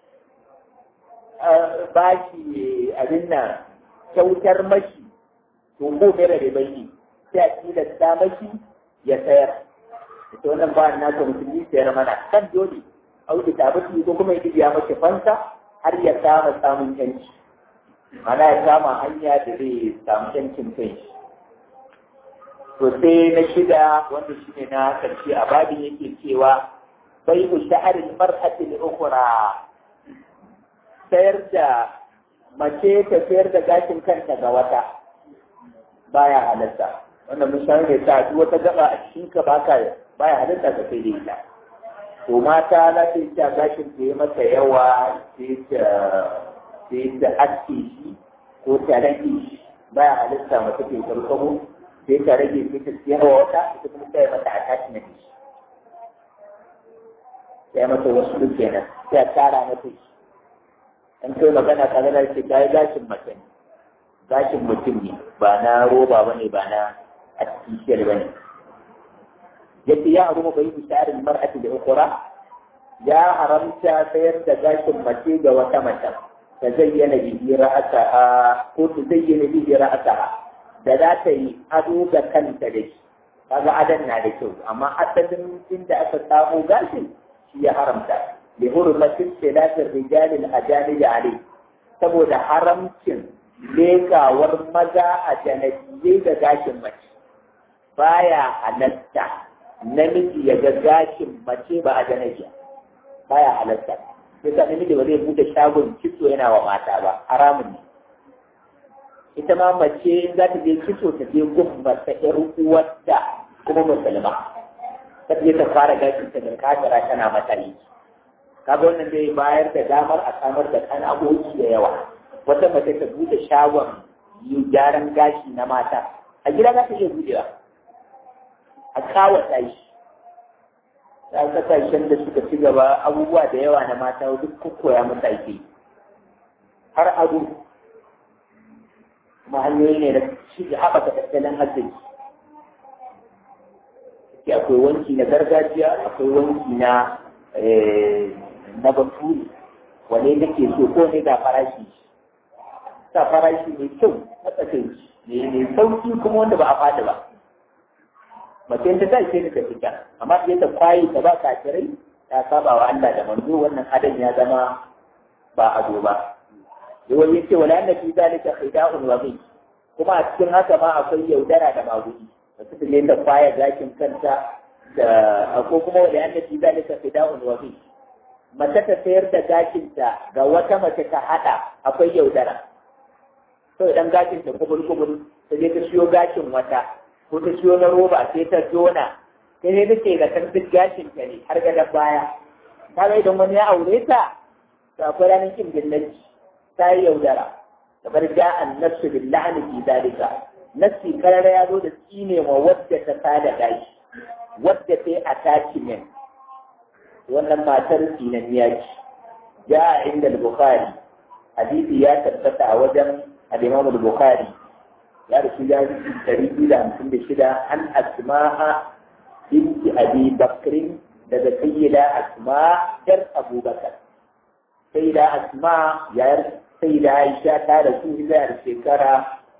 ba shi abin nan kyautar mashi to ko mera da bai sai a tilasta mashi ya sayar ita wannan ba na ka musulmi sayar mana kan dole auki ta bashi ko kuma ya biya mashi fansa har ya kama samun yanci mana ya kama hanya da zai samu yancin kai to sai na shida wanda shi ne na karshe a babin yake cewa bai ku sha'arin mar'atin ukhra sayar da mace ta sayar da gashin kanta ga wata baya halatta wannan mun san ne ta duk wata gaba a cikin ka baka baya halatta ka sai da ita to mata za ta yi ta gashin ta yi mata yawa sai ta sai ta aske shi ko ta rage shi baya halitta mace ta yi karkamo sai ta rage sai ta siyar wa wata ita kuma ta yi mata attachment shi sai mata wasu kenan sai a tara mata shi in kai magana ka gana ce ta yi gashin mace ne gashin mutum ne ba na roba ba ne ba na artificial ba ne yadda ya haru bai bi tsarin mar'ati da ukura ya haramta sayar da gashin mace ga wata mace ta zayyana bihi ra'ataha ko ta zayyana bihi ra'ataha da za ta yi ado ga kanta da shi kaga adan na da kyau amma asalin inda aka samu gashin shi ya haramta لحرمة اختلاف الرجال الأجانب عليه saboda haramcin lekawar maza a janabiyai da gashin mace baya halatta namiji ya ga gashin mace ba a janabiya baya halatta sai sa namiji ba zai bude shagon kitso yana wa mata ba haramun ne ita ma mace za ta je kitso ta je gun mata ƴar uwarta kuma musulma ta je ta fara gashin ta da kafira tana mata yi kaga wannan zai bayar da damar a samar da kana'o'i da yawa wata mace ta bude shagon yi gyaran gashi na mata a gida za ta iya budewa a kawata shi ta kasashen da suka ci gaba abubuwa da yawa na mata duk koya musu ake har ado kuma hanyoyi ne da shi haɓaka tattalin arziki akwai wanki na gargajiya akwai wanki na na baturi wane nake so ko ne ga farashi sa farashi mai kyau na tsakaici ne mai sauki kuma wanda ba a fada ba mace ta sai sai ta fita amma sai ta kwaye ta ba kafirai ta saba wa Allah da manzo wannan adan ya zama ba ado ba yawai yace wala anna fi zalika khida'un wa bi kuma a cikin haka ma akwai yaudara da magudi da su ne ta kwaye gashin kanta da ko kuma wala anna fi zalika khida'un wa bi mace ta sayar da gashinta ga wata mace ta haɗa akwai yaudara. To idan gashinta kubul kubul ta je ta siyo gashin wata ko ta siyo na roba sai ta jona sai ne take ga kan duk gashinta ne har ga baya. Ta ga idan wani ya aure ta to akwai ranar kin dillaci ta yi yaudara. Kamar ja an nafsu billahi fi dalika. Nafsi karara ya zo da tsine wa wadda ta tada gashi. Wadda ta yi attachment wannan matar sinanniya ce ja a inda bukhari hadisi ya tabbata a wajen al-imam bukhari ya rasu ya rufi dari biyu da hamsin da shida an asma'a binti abi bakrin daga sayyida asma yar abubakar sayyida asma yayar sayyida aisha ta rasu hijira shekara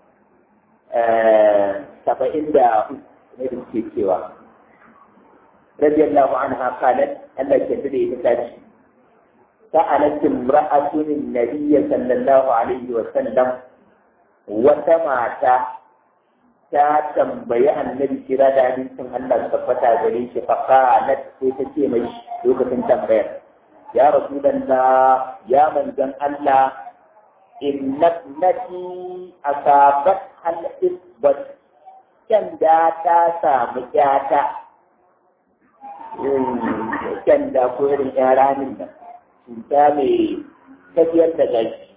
saba'in da ne da ke cewa رضي الله عنها قالت ألا تدري بتاج سألت امرأة النبي صلى الله عليه وسلم وتمات ta tambayi annabi kira da hadisin Allah tabbata gare shi fa qalat sai ta ce mai lokacin tambayar ya rasulullah ya manzon Allah inna nati asabat al isbat kan da ta samu kyata kan da ko irin yaranin nan cuta mai tafiyar da gashi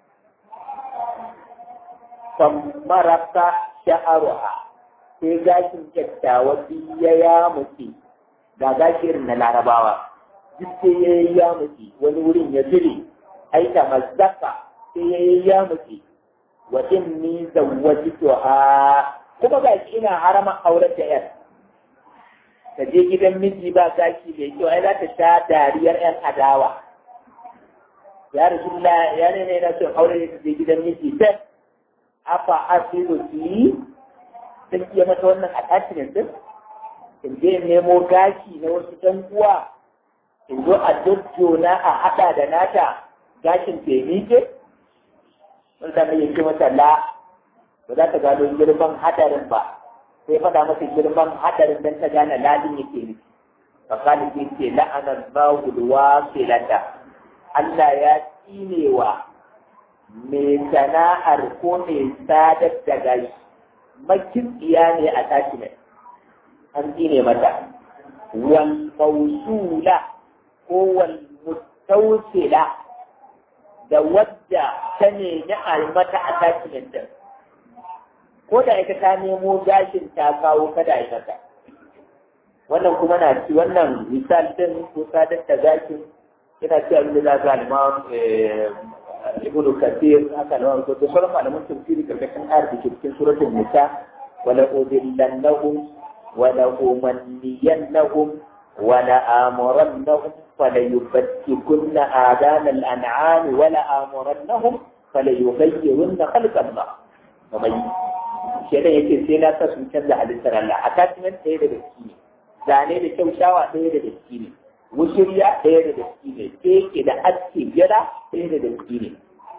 maraka sha'aruha sai gashin kyakkyawa ya ya muke ga gashi irin na larabawa duk sai ya yi ya muke wani wurin ya zire aita mazzaka sai ya yi ya muke wa inni zawwajtu ha kuma ga shi ina harama auren da yar ta je gidan miji ba gashi mai kyau ai za ta sha dariyar yan adawa ya rasulullah ya ne ne na son aure ta je gidan miji sai afa asiru ki sun iya mata wannan attachment din in je in nemo gashi na wasu ɗan uwa in zo a jojjona a haɗa da nata gashin ke wanda mai yake mata la ba za ta gano girman hadarin ba sai faɗa masa girman hadarin don ta gane ladin yake nufi fakali ke ce la'anar bawul wasilata Allah ya tsinewa mai sana'ar ko mai sadar da gashi makitsiya ne a tashi mai an tsine mata wal mausula ko wal mutausila da wadda ta nemi almata a tashin din ko da ita ta nemo gashin ta kawo kada aikata wannan kuma na ci wannan misal din ko sadar da gashin yana ci abin da za ka alma ibnu kathir haka na wani da sauran malaman tafsiri karkashin ayar da ke cikin suratul nisa wala udillannahum wala umanniyannahum wala amurannahum فليبتكن آذان الأنعام ولا آمرنهم فليغيرن خلق الله ومن شيء yake sai na sa sun canza halittar Allah attachment ɗaya da gaske ne zane da kyau shawa ɗaya da gaske ne wushiriya ɗaya da gaske ne keke da aske gida ɗaya da gaske ne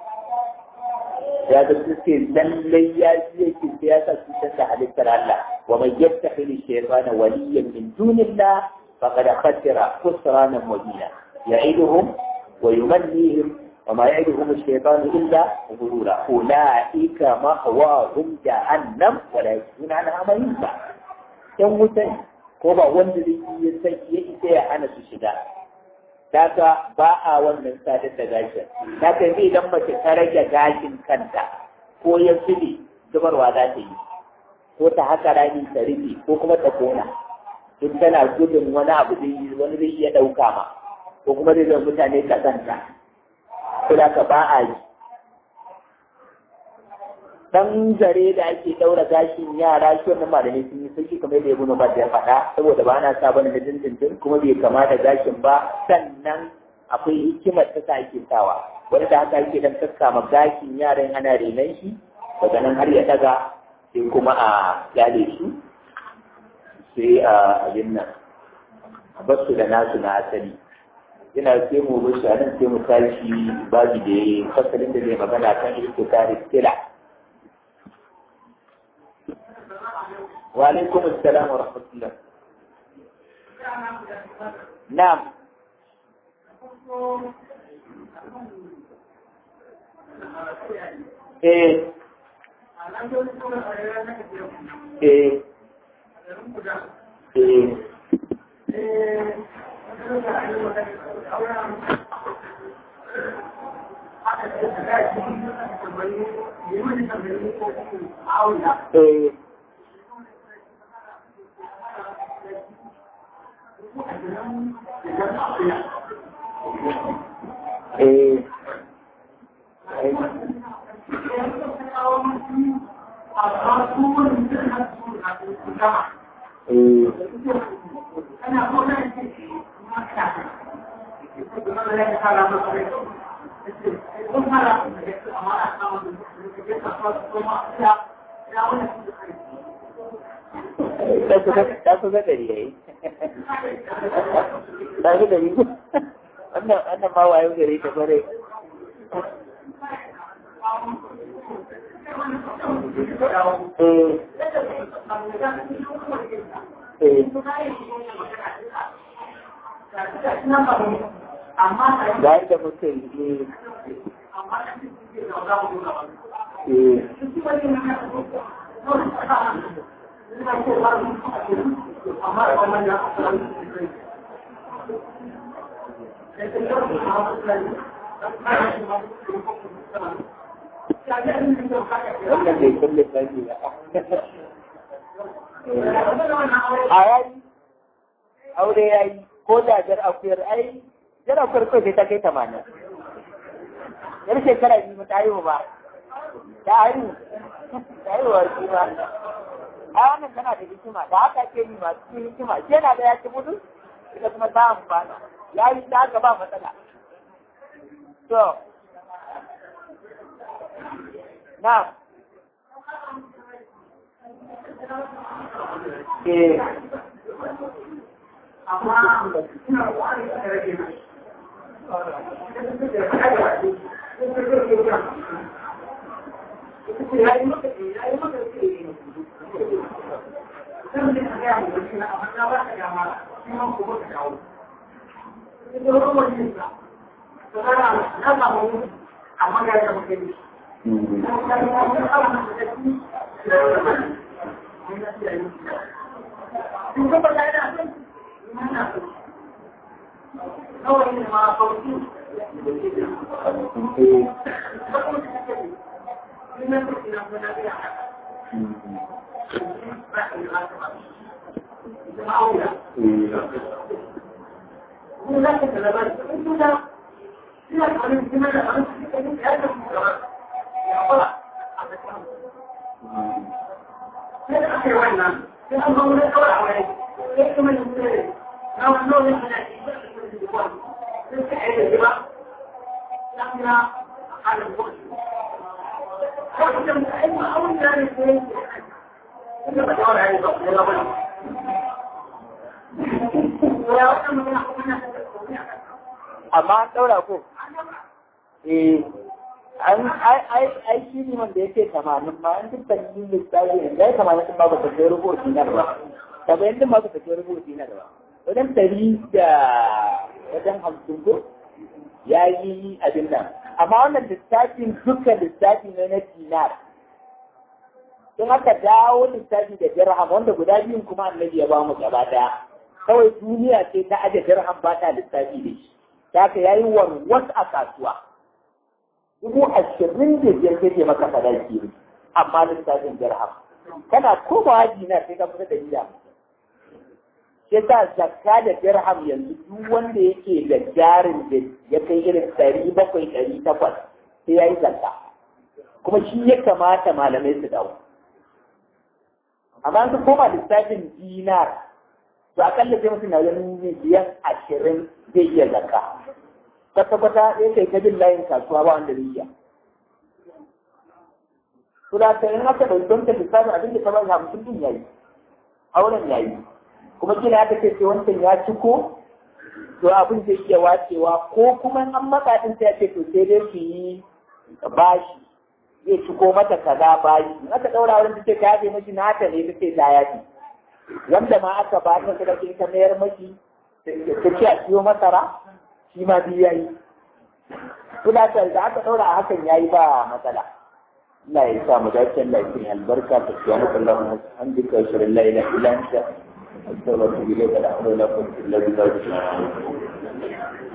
ya ga su ce lallai ya ji yake sai ya sa sun canza halittar Allah wa man yattakhidhu shaytana waliyyan min dunillah فقد خسر خسرانا مبينا يعدهم ويمنيهم وما يعدهم الشيطان الا غرورا اولئك مأواهم جهنم ولا يجدون عنها مهيبا yan wuta ko ba wanda zai iya sai ya isa ya hana su shiga daga ba a wannan sadar da gashin daga ne idan mace ta rage gashin kanta ko ya zube zubarwa za ta yi ko ta haka rami ta rufe ko kuma ta kona duk tana gudun wani abu zai wani zai iya ɗauka ma ko kuma zai zama mutane kasanta ko da ka ba a yi dan zare da ake ɗaura gashin yara shi wannan malamai sun yi sauki kamar da ya guna ba ya faɗa saboda ba na sa bane na dindindin kuma bai kama da gashin ba sannan akwai hikimar ta sa ake sawa wani da haka ake dan kakkama gashin yaran ana renon shi daga nan har ya daga sai kuma a gyale su sai a abin nan a basu da nasu na asali ina sai mu bashi a nan sai mu tashi babu da ya fasalin da zai magana kan irtikari kila wa alaikum assalam wa rahmatullah na'am eh eh ta kusa ɗari ya yi ta fi ɗari wannan ma wayo gari ta kware eh da yadda muka yi wannan bai kulle sani ba a yayi aure yayi ko da jar akuyar ai jar akuyar kawai sai ta kai tamanin yar shekara biyu ta haihu ba ta haihu ta haihu wa shi ba a wannan tana da hikima da haka ke yi masu cikin hikima shi yana da ya ci mutu ita kuma ta amfana ya yi ta haka ba matsala to na eh amma an ɗaura ko eh an ai ai ai shi ne wanda yake tamanin ma an duk tannin lissafi ne dai tamanin din ba ba ta kai rubo dinar ba saba'in din ba ba ta kai rubo dinar ba wajen ɗari da wajen hamsin ko ya yi abin nan amma wannan lissafin duka lissafi ne na dinar in aka dawo lissafi da dirham wanda guda biyun kuma annabi ya ba mu gaba daya kawai duniya ce ta aje dirham ba ta lissafi da shi ta haka yayi warwas a kasuwa dubu ashirin da biyar kake maka sadaki ne amma lissafin dirham kana komawa dinar sai ka fita da niyya shi sa zakka da dirham yanzu duk wanda yake da jarin da ya kai irin ɗari bakwai ɗari takwas sai ya yi zakka kuma shi ya kamata malamai su dawo amma an su koma lissafin dinar to akalla sai mutum na ganin miliyan ashirin zai iya zakka kwata-kwata ya kai ta bin layin kasuwa ba wanda zai iya su da ta yin haka ɗauki don ta lissafin abin da ta ba hamsin din yayi auren yayi kuma kila aka ce wancan ya ciko to abin zai iya wacewa ko kuma an matsa din sai ce to sai dai su yi bashi zai ciko mata kaza bashi in aka daura wurin take ta yafe mashi nata ne take ta yafe wanda ma aka ba ta kada kin ta mayar mashi ta ce a siyo masara shi ma biyu yayi kula ta da aka daura a hakan yayi ba matsala Allah ya sa mu dace Allah ya kiri albarka ta subhanahu wa ta'ala alhamdulillah wa la ilaha illa anta أستغفر إليك لا حول ولا قوة إلا بالله